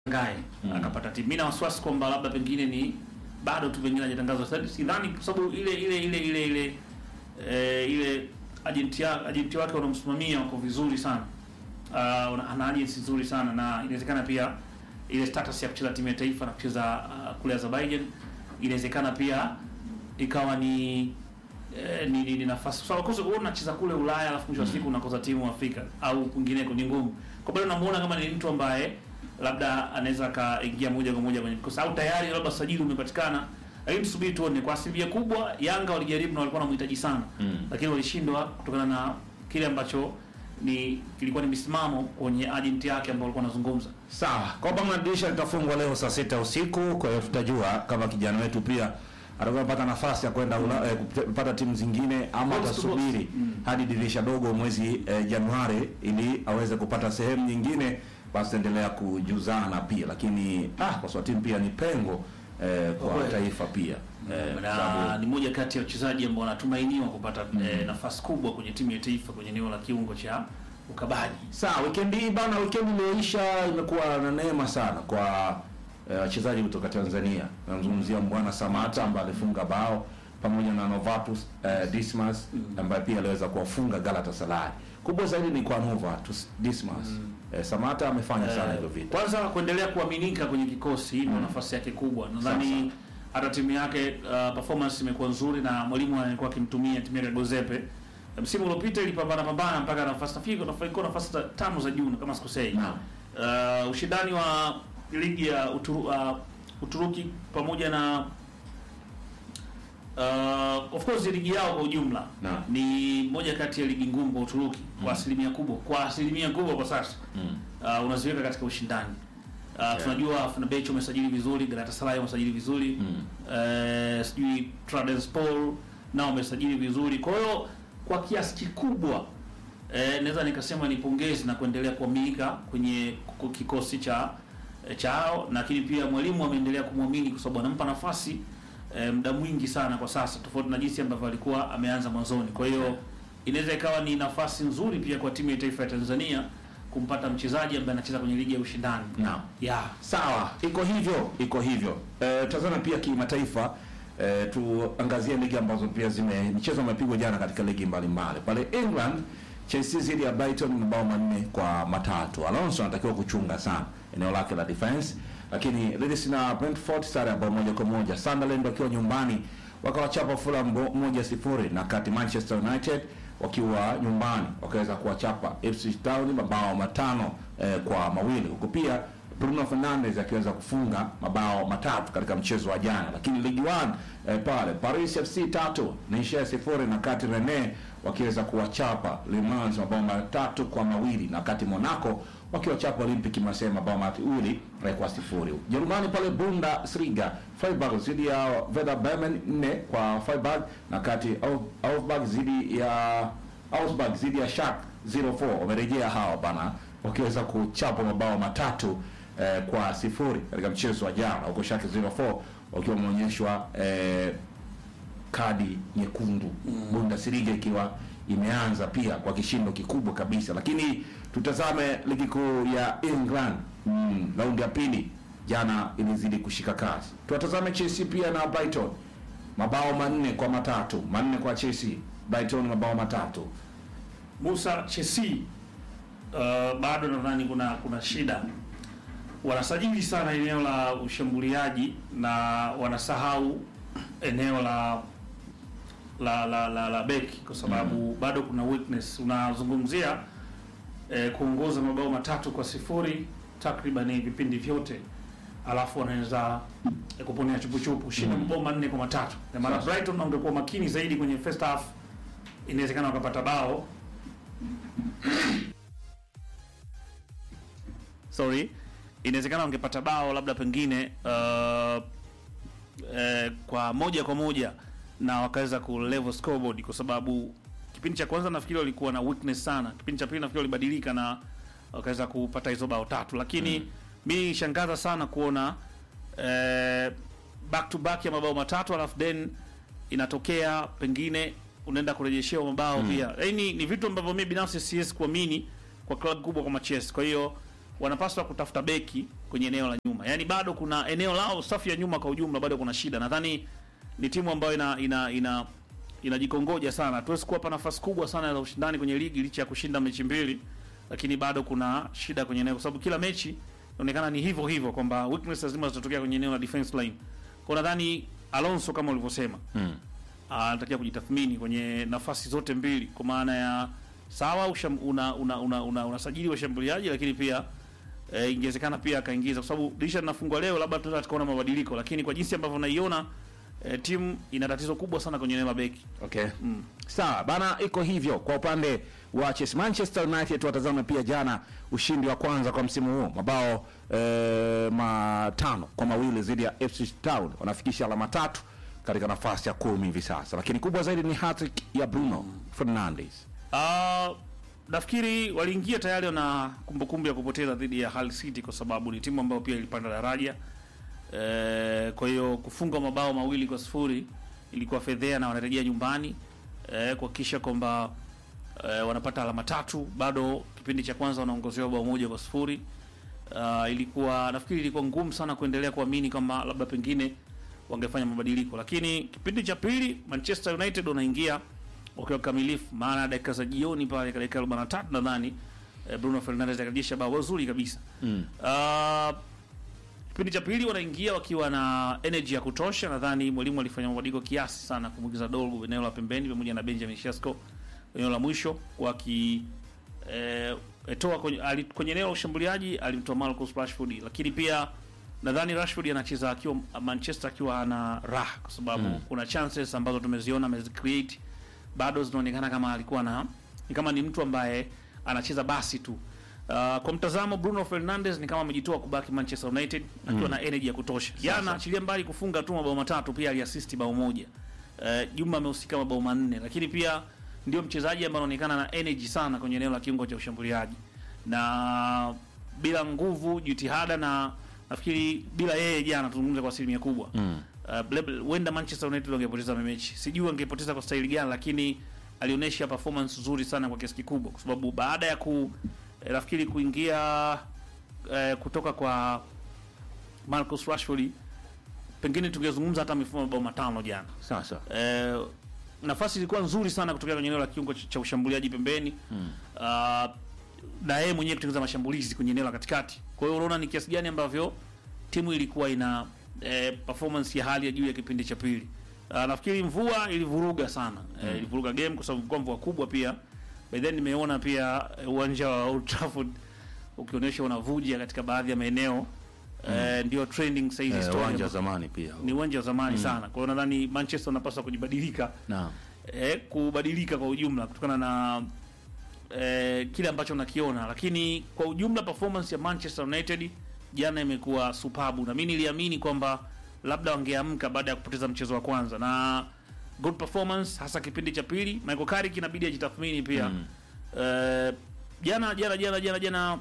Ngai akapata timu. Mimi na wasiwasi kwamba labda pengine ni bado tu pengine hajatangazwa. Sasa sidhani kwa sababu ile ile ile ile ile eh, ile agenti ya agenti wake wanamsimamia wako vizuri sana. Uh, ana agency nzuri sana na inawezekana pia ile status ya kucheza timu ya taifa na kucheza uh, kule Azerbaijan inawezekana pia ikawa ni eh, ni, ni, ni nafasi sawa kwa sababu unacheza kule Ulaya alafu mwisho wa siku unakosa timu Afrika au kwingineko ni ngumu. Kwa bado namuona kama ni mtu ambaye labda anaweza akaingia moja kwa moja kwenye kikosi au tayari labda sajili umepatikana, lakini tusubiri tuone. Kwa asilimia kubwa Yanga walijaribu na walikuwa wanamhitaji sana Mm. lakini walishindwa kutokana na kile ambacho ni kilikuwa ni misimamo kwenye agent yake ambao walikuwa wanazungumza. Sawa, kwamba madirisha litafungwa leo saa sita usiku. Kwa hiyo tutajua kama kijana wetu pia atakuwa anapata nafasi ya kwenda ula- eh, kupata timu zingine ama Box to atasubiri box. Mm. hadi dirisha dogo mwezi eh, Januari ili aweze kupata sehemu nyingine, basi endelea kujuzana pia, lakini ah, kwa sababu timu pia ni pengo eh, kwa Kweli. taifa pia eh, kwa na sababu- ni moja kati ya wachezaji ambao wanatumainiwa kupata eh, nafasi kubwa kwenye timu ya taifa kwenye eneo la kiungo cha ukabaji. Sawa, weekend hii bana, weekend iliyoisha imekuwa na neema sana kwa eh, wachezaji kutoka Tanzania. Namzungumzia Mbwana Samata ambaye alifunga bao pamoja na Novatus eh, Dismas ambaye pia aliweza kuwafunga Galatasaray. Kubwa zaidi ni kwa Novatus Dismas. Eh, Samata amefanya sana Eh, hivyo vitu. kwanza kuendelea kuaminika kwenye kikosi ndio nafasi yake kubwa. Nadhani hata timu yake uh, performance imekuwa nzuri na mwalimu alikuwa akimtumia timu yake Gozepe. Msimu uliopita ilipambana pambana mpaka nafasi nafikiri ilikuwa nafasi za tano za juu kama sikosei. Naam. Uh, ushindani wa ligi ya Uturu, uh, Uturuki pamoja na uh, of course ligi yao kwa ujumla Naam. ni moja kati ya ligi ngumu kwa Uturuki kwa Mm. asilimia kubwa, kwa asilimia kubwa kwa sasa Mm. uh, unaziweka katika ushindani uh, tunajua Fenerbahce wamesajili vizuri, Galatasaray wamesajili vizuri Mm. eh, sijui Trabzonspor nao wamesajili vizuri. Kwa hiyo kwa kiasi kikubwa eh, naweza nikasema ni pongezi na kuendelea kuaminika kwenye ku- kikosi cha eh, chao, lakini pia mwalimu ameendelea kumwamini kwa sababu anampa nafasi eh, muda mwingi sana kwa sasa, tofauti na jinsi ambavyo alikuwa ameanza mwanzoni. Kwa hiyo inaweza ikawa ni nafasi nzuri pia kwa timu ya taifa ya Tanzania kumpata mchezaji ambaye anacheza kwenye ligi ya ushindani. Naam. Yeah. Sawa, iko hivyo, iko hivyo. Eh, tazama pia kimataifa eh, tuangazie ligi ambazo pia zime michezo imepigwa jana katika ligi mbalimbali. Pale England Chelsea zidi ya Brighton mabao manne kwa matatu. Alonso anatakiwa kuchunga sana eneo lake la defense, lakini Leeds na Brentford sare ya bao moja kwa moja. Sunderland wakiwa nyumbani wakawachapa Fulham bo- moja sifuri, na kati Manchester United wakiwa nyumbani wakaweza kuwachapa Ipswich Town mabao matano eh, kwa mawili huku pia Bruno Fernandes akiweza kufunga mabao matatu katika mchezo wa jana, lakini Ligue 1 eh, pale Paris FC tatu Nice sifuri na kati Rene wakiweza kuwachapa Le Mans mabao matatu kwa mawili na kati Monaco wakiwachapa Olympic Marseille mabao mawili eh, kwa sifuri. Jerumani pale Bundesliga Freiburg zidi ya Werder Bremen nne kwa Freiburg na kati Au- Augsburg zidi ya Augsburg zidi ya Schalke 04 wamerejea hawa bana wakiweza kuchapa mabao matatu eh, kwa sifuri katika mchezo wa jana huko Schalke 04 wakiwa wameonyeshwa eh, kadi nyekundu Bundesliga ikiwa imeanza pia kwa kishindo kikubwa kabisa, lakini tutazame ligi kuu ya England mm, raundi ya pili jana ilizidi kushika kasi. Tuwatazame Chelsea pia na Brighton, mabao manne kwa matatu, manne kwa Chelsea, Brighton mabao matatu. Musa Chelsea uh, bado nadhani kuna kuna shida, wanasajili sana eneo la ushambuliaji na wanasahau eneo la la la, la, la beki kwa sababu bado kuna weakness. Unazungumzia eh, kuongoza mabao matatu kwa sifuri takriban vipindi vyote, alafu wanaweza eh, kuponea chupuchupu kushinda Mm. mabao manne kwa matatu. Na maana Sasa. Brighton wangekuwa makini zaidi kwenye first half, inawezekana wakapata bao sorry, inawezekana wangepata bao labda pengine uh, eh, kwa moja kwa moja na wakaweza ku level scoreboard, kwa sababu kipindi cha kwanza nafikiri walikuwa na weakness sana. Kipindi cha pili nafikiri walibadilika na wakaweza kupata hizo bao tatu, lakini mm. mi shangaza sana kuona eh, back to back ya mabao matatu alafu then inatokea pengine unaenda kurejeshewa mabao pia. Yaani ni vitu ambavyo mimi binafsi siwezi kuamini kwa klabu kubwa kama Chelsea. Kwa hiyo wanapaswa kutafuta beki kwenye eneo la nyuma. Yaani bado kuna eneo lao safu ya nyuma kwa ujumla bado kuna shida. Nadhani ni timu ambayo ina ina ina inajikongoja sana. Hatuwezi kuwapa nafasi kubwa sana za ushindani kwenye ligi licha ya kushinda mechi mbili, lakini bado kuna shida kwenye eneo kwa sababu kila mechi inaonekana ni hivyo hivyo kwamba weakness lazima zitatokea kwenye eneo la defense line. Kwa nadhani Alonso kama ulivyosema Mm. anatakiwa kujitathmini kwenye nafasi zote mbili kwa maana ya sawa usham, una una una, una, unasajili washambuliaji lakini pia e, ingewezekana pia akaingiza kwa sababu dirisha linafungwa leo, labda tunaweza tukaona mabadiliko, lakini kwa jinsi ambavyo naiona e, timu ina tatizo kubwa sana kwenye eneo la beki. Okay. Mm. Sawa bana, iko hivyo kwa upande wa Chelsea. Manchester United tuwatazame pia jana ushindi wa kwanza kwa msimu huu mabao eh, matano kwa mawili dhidi ya FC Town, wanafikisha alama tatu katika nafasi ya kumi hivi sasa, lakini kubwa zaidi ni hat-trick ya Bruno Fernandes. Ah, nafikiri waliingia tayari na kumbukumbu ya kupoteza dhidi ya Hull City kwa sababu ni timu ambayo pia ilipanda daraja. E, kwa hiyo kufunga mabao mawili kwa sifuri ilikuwa fedhea na wanarejea nyumbani e, kuhakikisha kwamba e, wanapata alama tatu. Bado kipindi cha kwanza wanaongozewa bao moja kwa sifuri. Ah, ilikuwa nafikiri ilikuwa ngumu sana kuendelea kuamini kama labda pengine wangefanya mabadiliko, lakini kipindi cha pili Manchester United wanaingia wakiwa kamilifu, maana dakika za jioni pale dakika 43 nadhani eh, Bruno Fernandes akarejesha bao zuri kabisa. Mm. Ah, kipindi cha pili wanaingia wakiwa na energy ya kutosha. Nadhani mwalimu alifanya mabadiliko kiasi sana kumwingiza Dolgu eneo la pembeni pamoja na Benjamin Sesko eneo la mwisho waki eh, etoa kwenye, ali, kwenye eneo la ushambuliaji alimtoa Marcus Rashford, lakini pia nadhani Rashford anacheza akiwa Manchester akiwa ana raha kwa sababu Mm. kuna chances ambazo tumeziona amezicreate bado zinaonekana kama alikuwa na ni kama ni mtu ambaye anacheza basi tu. Uh, kwa mtazamo Bruno Fernandes ni kama amejitoa kubaki Manchester United akiwa na energy ya kutosha. Jana achilia mbali kufunga tu mabao matatu, pia aliasisti bao moja. Uh, Juma amehusika mabao manne, lakini pia ndio mchezaji ambaye anaonekana na energy sana kwenye eneo la kiungo cha ushambuliaji na bila nguvu, jitihada na nafikiri bila yeye jana tuzungumze kwa asilimia kubwa Mm. Uh, labda- huenda Manchester United wangepoteza mechi, sijui wangepoteza kwa staili gani, lakini alionyesha performance nzuri sana kwa kiasi kikubwa, kwa sababu baada ya ku eh, nafikiri kuingia eh, kutoka kwa Marcus Rashford, pengine tungezungumza hata amefunga mabao matano jana. Sasa Eh, nafasi ilikuwa nzuri sana kutokea kwenye eneo la kiungo ch- cha ushambuliaji pembeni Mm. uh, na yeye mwenyewe kutengeneza mashambulizi kwenye eneo la katikati. Kwa hiyo unaona ni kiasi gani ambavyo timu ilikuwa ina eh, performance ya hali ya juu ya kipindi cha pili. Uh, nafikiri mvua ilivuruga sana eh, ilivuruga game kwa sababu ilikuwa mvua kubwa pia. By then nimeona pia eh, uwanja wa Old Trafford ukionyesha unavuja katika baadhi ya maeneo eh, ndio trending sasa hizi eh, story uwanja wa ambazo- zamani pia. ni uwanja wa zamani sana. Kwa hiyo nadhani Manchester wanapaswa kujibadilika Naam. eh, kubadilika kwa ujumla kutokana na eh, kile ambacho nakiona, lakini kwa ujumla performance ya Manchester United jana imekuwa supabu, na mimi niliamini kwamba labda wangeamka baada ya kupoteza mchezo wa kwanza na good performance, hasa kipindi cha pili. Michael Carrick inabidi ajitathmini pia Mm. eh, jana jana jana jana jana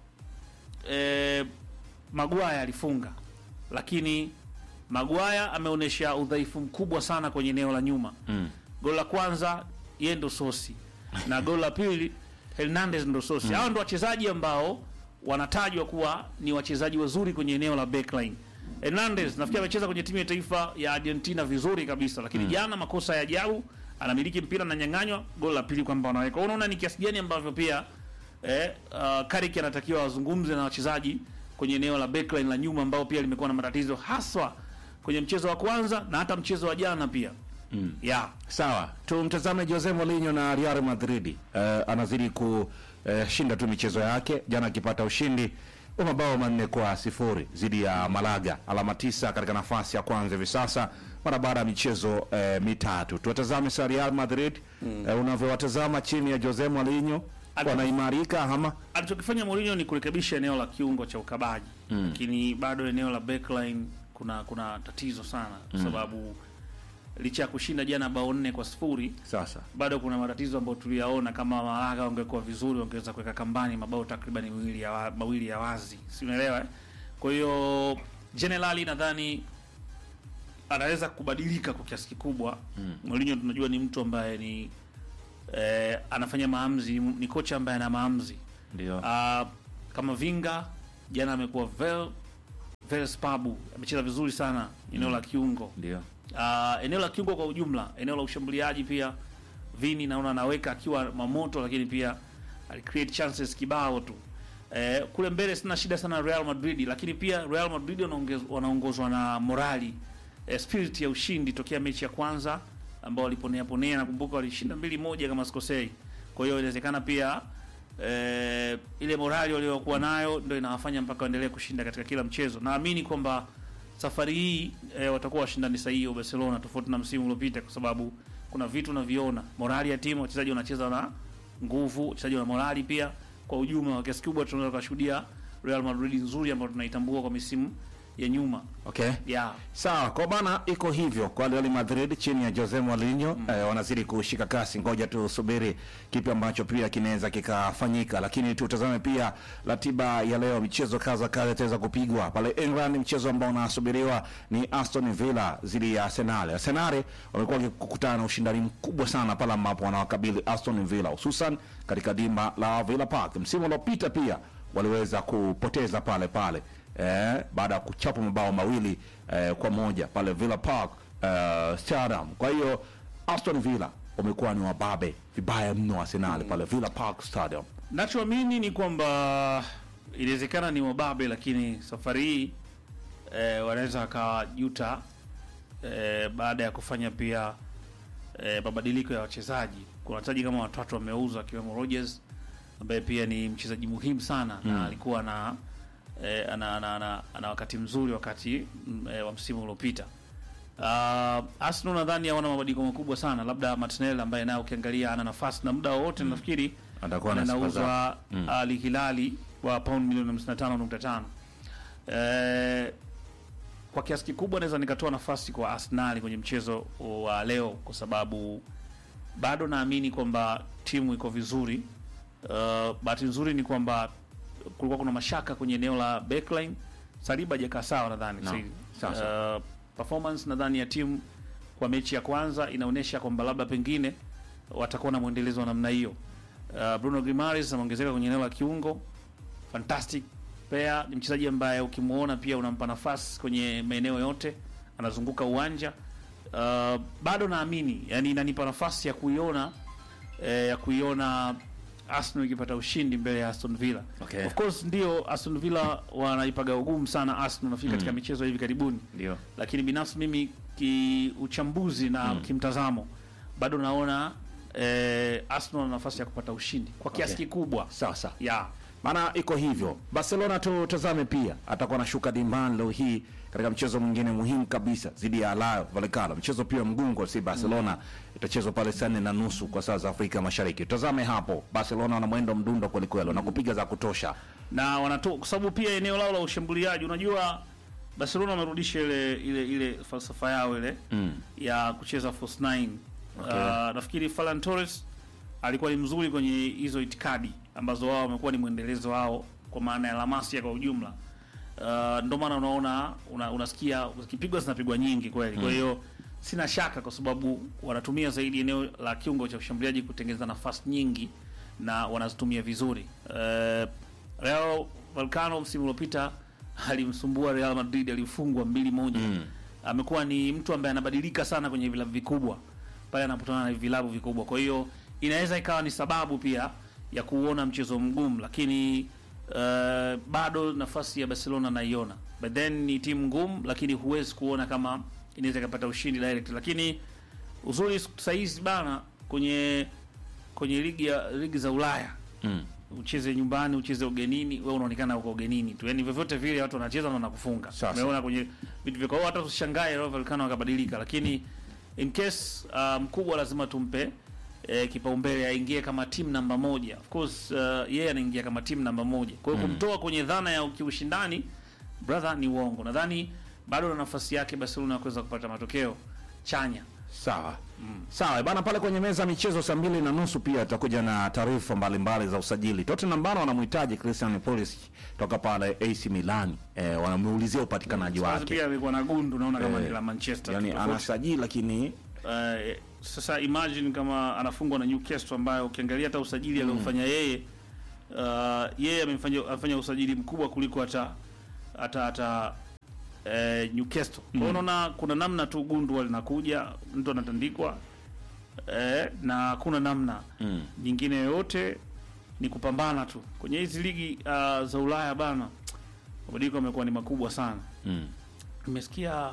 eh, Maguire alifunga, lakini Maguire ameonyesha udhaifu mkubwa sana kwenye eneo la nyuma. Mm. Goli la kwanza yeye ndo sosi na goli la pili Hernandez ndo sosi. Hao ndo wachezaji ambao wanatajwa kuwa ni wachezaji wazuri kwenye eneo la backline. Hernandez nafikiri amecheza kwenye timu ya taifa ya Argentina vizuri kabisa, lakini jana makosa ya ajabu, anamiliki mpira na nyang'anywa, goli la pili kwamba wanaweka. Unaona ni kiasi gani ambavyo pia eh, uh, Carrick anatakiwa wazungumze na wachezaji kwenye eneo la backline la nyuma ambao pia limekuwa na matatizo haswa kwenye mchezo wa kwanza na hata mchezo wa jana pia. Mm. Yeah. Sawa, tumtazame Jose Mourinho na Real Madrid. Eh, anazidi kushinda tu michezo yake, jana akipata ushindi wa mabao manne kwa sifuri dhidi ya Malaga, alama tisa katika nafasi ya kwanza hivi sasa mara baada ya michezo eh, mitatu. Tuwatazame sa Real Madrid eh, unavyowatazama chini ya Jose Mourinho, Ata- wanaimarika ama alichokifanya Mourinho ni kurekebisha eneo la kiungo cha ukabaji Mm. lakini bado eneo la backline kuna kuna tatizo sana kwa sababu licha ya kushinda jana bao nne kwa sifuri sasa bado kuna matatizo ambayo tuliyaona. Kama Malaga wangekuwa vizuri, wangeweza kuweka kambani mabao takriban mawili ya, wa- mawili ya wazi, si unaelewa eh? Kwa hiyo generali nadhani anaweza kubadilika kwa kiasi kikubwa. Mourinho tunajua ni mtu ambaye ni eh, anafanya maamuzi, ni kocha ambaye ana maamuzi ndio Ah, kama Vinga jana amekuwa very very spabu, amecheza vizuri sana eneo la kiungo. Ndio. Uh, eneo la kiungo kwa ujumla, eneo la ushambuliaji pia Vini naona anaweka akiwa mamoto, lakini pia ali create chances kibao tu. Eh, kule mbele sina shida sana na Real Madrid, lakini pia Real Madrid wanaongez- wanaongozwa na morali eh, spirit ya ushindi tokea mechi ya kwanza ambao waliponea ponea, nakumbuka walishinda mbili moja kama sikosei. Kwa hiyo inawezekana pia eh, ile morali waliokuwa nayo ndio inawafanya mpaka waendelee kushinda katika kila mchezo. Naamini kwamba safari hii eh, watakuwa washindani sahihi wa Barcelona tofauti na msimu uliopita, kwa sababu kuna vitu unaviona, morali ya timu, wachezaji wanacheza na nguvu, wachezaji wana morali pia. Kwa ujumla, kwa kiasi kikubwa tunaweza kushuhudia Real Madrid nzuri ambayo tunaitambua kwa misimu ya nyuma Okay. yeah. Sawa, kwa bana iko hivyo kwa Real Madrid chini ya Jose Mourinho eh, wanazidi kushika kasi. Ngoja tusubiri kipi ambacho pia kinaweza kikafanyika, lakini tutazame pia ratiba ya leo. Michezo kaza kaza itaweza kupigwa pale England. Mchezo ambao unasubiriwa ni Aston Villa dhidi ya Arsenal. Arsenal wamekuwa wakikutana na ushindani mkubwa sana pale ambapo wanawakabili Aston Villa, hususan katika dimba la Villa Park. Msimu uliopita pia waliweza kupoteza pale pale eh, baada ya kuchapa mabao mawili eh, kwa moja pale Villa Park eh, Stadium. Kwa hiyo Aston Villa wamekuwa ni wababe vibaya mno Arsenal pale Villa Park Stadium. Nachoamini ni kwamba inawezekana ni wababe, lakini safari hii eh, wanaweza wakajuta eh, baada ya kufanya pia eh, mabadiliko ya wachezaji. Kuna wachezaji kama watatu wameuzwa, akiwemo Rodgers ambaye pia ni mchezaji muhimu sana na alikuwa na eh, ana, ana, ana, ana wakati mzuri wakati mm, eh, wa msimu uliopita. Uh, Arsenal nadhani hawana mabadiliko makubwa sana, labda Martinelli ambaye naye ukiangalia ana nafasi na muda wowote nafikiri Atakuwa na sifa anauzwa Al Hilali kwa pound milioni 55.5. Eh, kwa kiasi kikubwa naweza nikatoa nafasi kwa Arsenal kwenye mchezo wa leo kwa sababu bado naamini kwamba timu iko vizuri. Uh, bahati nzuri ni kwamba kulikuwa kuna mashaka kwenye eneo la backline. Saliba hajakaa sawa nadhani. No, Si- sawa uh, performance nadhani ya timu kwa mechi ya kwanza inaonyesha kwamba labda pengine watakuwa na mwendelezo wa namna hiyo. Uh, Bruno Grimares ameongezeka kwenye eneo la kiungo, fantastic player, ni mchezaji ambaye ukimwona pia unampa nafasi kwenye maeneo yote, anazunguka uwanja. Uh, bado naamini, yani inanipa nafasi ya kuiona eh, ya kuiona Arsenal ikipata ushindi mbele ya Aston Villa. Okay. Of course ndio Aston Villa wanaipaga ugumu sana Arsenal nafikiri katika michezo hivi karibuni Ndio. lakini binafsi mimi kiuchambuzi na kimtazamo bado naona eh, Arsenal na nafasi ya kupata ushindi kwa kiasi Okay. kikubwa Sawa sawa. ya Maana iko hivyo. Barcelona tutazame pia atakuwa anashuka dimbani leo hii katika mchezo mwingine muhimu kabisa dhidi ya Rayo Vallecano. Mchezo pia mgungo si Barcelona itachezwa pale saa nne na nusu kwa saa za Afrika Mashariki. Tutazame hapo. Barcelona wana mwendo mdundo kweli kweli na kupiga za kutosha. na wanatoa kwa sababu pia eneo lao la ushambuliaji, unajua Barcelona wamerudisha ile ile ile falsafa yao ile Mm. ya kucheza false nine. Okay. Uh, nafikiri Ferran Torres alikuwa ni mzuri kwenye hizo itikadi ambazo wao wamekuwa ni mwendelezo wao kwa maana ya La Masia kwa ujumla. Uh, ndio maana unaona una, unasikia zikipigwa zinapigwa nyingi kweli. Kwa hiyo sina shaka kwa sababu wanatumia zaidi eneo la kiungo cha ushambuliaji kutengeneza nafasi nyingi na wanazitumia vizuri. Uh, Real Vallecano msimu uliopita alimsumbua Real Madrid, alifungwa mbili moja. Amekuwa ni mtu ambaye anabadilika sana kwenye vilabu vikubwa pale anapotana na vilabu vikubwa. Kwa hiyo inaweza ikawa ni sababu pia ya kuona mchezo mgumu, lakini uh, bado nafasi ya Barcelona naiona, but then ni timu ngumu, lakini huwezi kuona kama inaweza ikapata ushindi direct. Lakini uzuri sahizi bana kwenye kwenye ligi ya ligi za Ulaya Mm. ucheze nyumbani ucheze ugenini, wewe unaonekana uko ugenini tu, yani vyovyote vile watu wanacheza na wanakufunga. Sasa. Umeona kwenye vitu vyako, hata usishangae Rayo Vallecano wakabadilika, lakini in case uh, mkubwa lazima tumpe eh, kipaumbele aingie kama timu namba moja. Of course uh, yeye anaingia kama timu namba moja, kwa hiyo kumtoa kwenye dhana ya kiushindani brother ni uongo. Nadhani bado na nafasi yake Barcelona ya kuweza kupata matokeo chanya. Sawa. Sawa bana, pale kwenye meza ya michezo saa mbili na nusu pia tutakuja na taarifa mbalimbali za usajili. Tottenham bana wanamhitaji Christian Pulisic toka pale AC Milan. Eh, wanamuulizia upatikanaji Sasa wake. pia alikuwa na gundu naona kama Eh, ni la Manchester. Yaani tofauti. anasajili lakini Eh, sasa imagine kama anafungwa na Newcastle ambayo ukiangalia hata usajili aliofanya yeye uh, yeye amefanya amefanya usajili mkubwa kuliko hata hata hata eh, Newcastle. Kwa hiyo unaona kuna namna tu gundu linakuja, mtu anatandikwa eh, na kuna namna Mm. nyingine yoyote ni kupambana tu kwenye hizi ligi uh, za Ulaya bana, mabadiliko yamekuwa ni makubwa sana. Mm. Nimesikia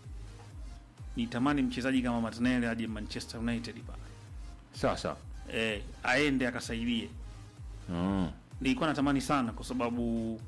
nitamani mchezaji kama Martinelli aje Manchester United pale Sawa sawa. eh, aende akasaidie. Mm. Nilikuwa natamani sana kwa sababu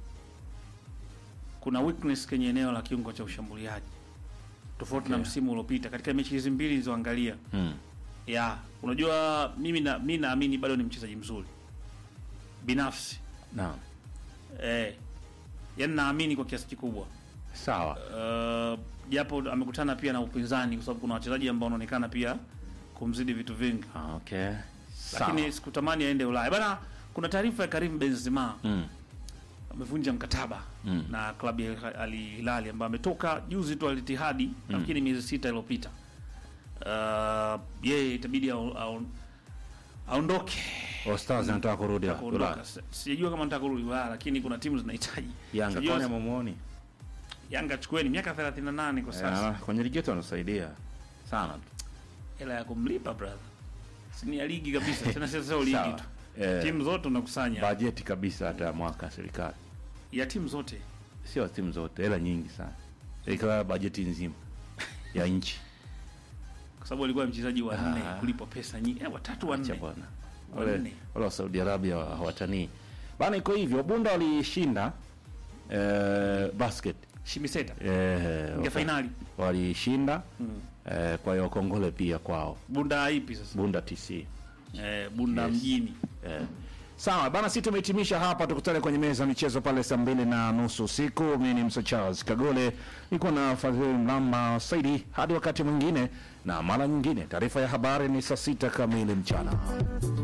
kuna weakness kwenye eneo la kiungo cha ushambuliaji tofauti na Okay. msimu uliopita katika mechi hizi mbili nilizoangalia. Mm. Ya, unajua mimi na mimi naamini bado ni mchezaji mzuri binafsi Naam. eh, yani naamini kwa kiasi kikubwa Sawa. Uh, japo amekutana pia na upinzani kwa sababu kuna wachezaji ambao wanaonekana pia kumzidi vitu vingi, Ah, Okay. Sawa. lakini sikutamani aende Ulaya bana. Kuna taarifa ya Karim Benzema Mm. amevunja mkataba Mm. na klabu ya Al Hilal ambayo ametoka juzi tu Al Ittihad nafikiri miezi sita iliyopita. Uh, yeye itabidi au- au- aondoke All Stars anataka kurudi kuondoka. Ulaya. Si- Sijajua kama nataka kurudi Ulaya, lakini kuna timu zinahitaji Yanga Sijajua- kwani amemuoni? Yanga chukueni miaka 38 kwa sasa. Ah, kwenye ligi yetu anasaidia sana tu. hela ya kumlipa brother, si ni ya ligi kabisa tena, sio sio ligi Sawa. tu, Eh, timu zote unakusanya bajeti kabisa hata ya mwaka ya serikali. ya timu zote. Sio timu zote, hela nyingi sana. Ikawa bajeti nzima ya nchi. kwa sababu alikuwa mchezaji wa nne Ah. kulipwa pesa nyingi eh, watatu wa Acha nne bwana. Wanne. Wale wale wa Saudi Arabia wa- hawatanii. Bana iko hivyo, Bunda walishinda eh, basket. Shimiseta Eh, ingia waka- fainali walishinda mm. eh, kwa hiyo kongole pia kwao. Bunda ipi sasa? Bunda TC. Eh, Bunda Yes. mjini Eh. Sawa bana, sisi tumehitimisha hapa. Tukutane kwenye meza ya michezo pale saa mbili na nusu usiku. Mimi ni Mso Charles Kagole, niko na Fadhili Mlamba Saidi. Hadi wakati mwingine na mara nyingine, taarifa ya habari ni saa sita kamili mchana.